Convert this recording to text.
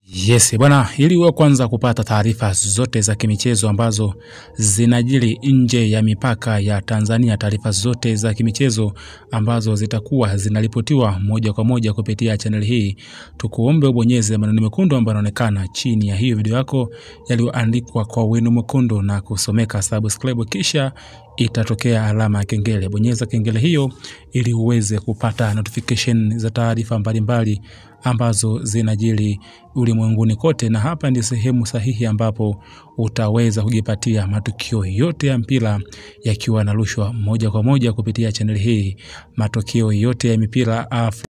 Yes, bwana, ili uwe kwanza kupata taarifa zote za kimichezo ambazo zinajiri nje ya mipaka ya Tanzania, taarifa zote za kimichezo ambazo zitakuwa zinaripotiwa moja kwa moja kupitia chaneli hii, tukuombe ubonyeze maneno mekundu ambayo yanaonekana chini ya hiyo video yako yaliyoandikwa kwa wino mwekundu na kusomeka subscribe, kisha itatokea alama ya kengele. Bonyeza kengele hiyo ili uweze kupata notification za taarifa mbalimbali ambazo zinajiri ulimwenguni kote, na hapa ndi sehemu sahihi ambapo utaweza kujipatia matukio yote ya mpira yakiwa yanarushwa moja kwa moja kupitia chaneli hii, matokeo yote ya mipira Afrika